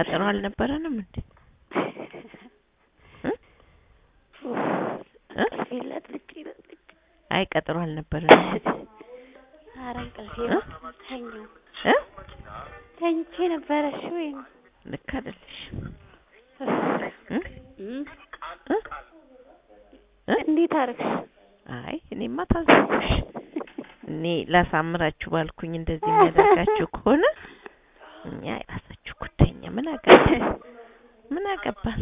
ቀጠሮ አልነበረንም እንዴ? እ? እ? ፊለት ልጭ ልጭ አይ ቀጠሮ አልነበረንም ኧረ እንቅልፌ እ? ተኛው እ? ተኝቼ ነበረ። እሺ ወይ ልክ አይደለሽ እ? እም፣ እ? እ? እንዴት አደረግሽ? አይ እኔማ ታዘብኩሽ። እኔ ላሳምራችሁ ባልኩኝ እንደዚህ የሚያደርጋችሁ ከሆነ እኛ የራሳችሁ ጉዳይ እኛ ምን አገባን ምን አገባን።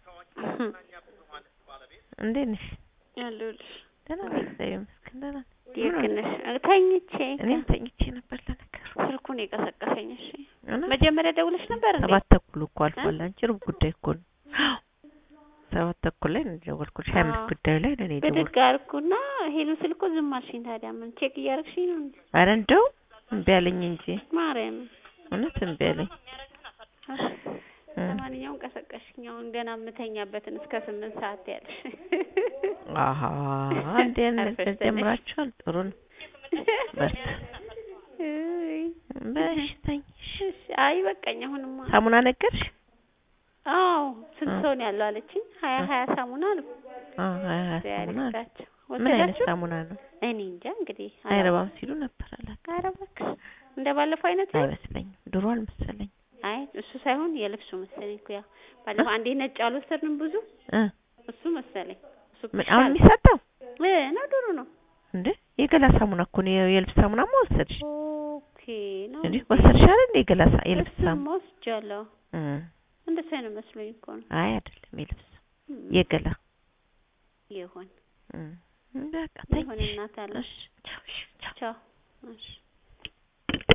እንዴት ነሽ? ያለሁልሽ ደህና ነኝ እግዚአብሔር ይመስገን ደህና ነኝ። ምን ልክ ሆነ? ነሽ? ተኝቼ እኔም ተኝቼ ነበር ለነገሩ። ስልኩን የቀሰቀሰኝ። እሺ እውነት? መጀመሪያ ደውለሽ ነበር እንዴ? ሰባት ተኩል እኮ አልፏል። አንቺ ሩብ ጉዳይ እኮ ነው። ሰባት ተኩል ላይ ነው የደወልኩልሽ። ሀያ አምስት አዎ። ጉዳዩ ላይ ነው እኔ ብድግ የደወልኩት። አልኩና ሄሎ ስል እኮ ዝም አልሽኝ። ታዲያ ምን ቼክ እያደረግሽኝ ነው እንዴ? ኧረ እንደው እምቢ አለኝ እንጂ ማርያም እውነት እምቢ አለኝ። እ። ለማንኛውም ቀሰቀሽኝ። አሁን ገና የምተኛበትን እስከ ስምንት ሰዓት ያለሽ አሀ እንዴ አርፈሽ ተነሽ። ጀምራችኋል። ጥሩ ነው። በርታ። እይ፣ በሽተኝሽ እሺ። አይ በቃኝ። አሁንማ ሳሙና ነገርሽ? አዎ ስንት እ። ሰው ነው ያለው አለችኝ። ሀያ ሀያ ሳሙና አሉ አዎ ሀያ ሀያ ሳሙና አለ። ያልካቸው ምን አይነት ወሰዳችሁ? ሳሙና ነው? እኔ እንጃ እንግዲህ አይረባም ሲሉ ነበር አላውቅም። ኧረ እባክሽ እንደ ባለፈው አይነት ነው? አይመስለኝም። ድሮ አልመሰለኝም። አይ እሱ ሳይሆን የልብሱ መሰለኝ እኮ ያው ባለፈው አንዴ ነጭ አልወሰድንም ብዙ እ እሱ መሰለኝ እሱ ምን ይሻላል። አሁን የሚሰጠው እ ነው ድሮ ነው እንዴ? የገላ ሳሙና እኮ ነው። የ- የልብስ ሳሙናማ ወሰድሽ ኦኬ ነው እንዴ? ወሰድሽ አይደል እንዴ? የገላ ሳ- የልብስ ሳሙና እሱማ ወስጃለሁ እ እንደሱ አይነት መስሎኝ እኮ ነው አይ አይደለም፣ የልብስ እም፣ የገላ ይሁን እ በቃ ይሁን ተኝሽ። እናት አለ እሺ ቻው እሺ ቻው ቻው እሺ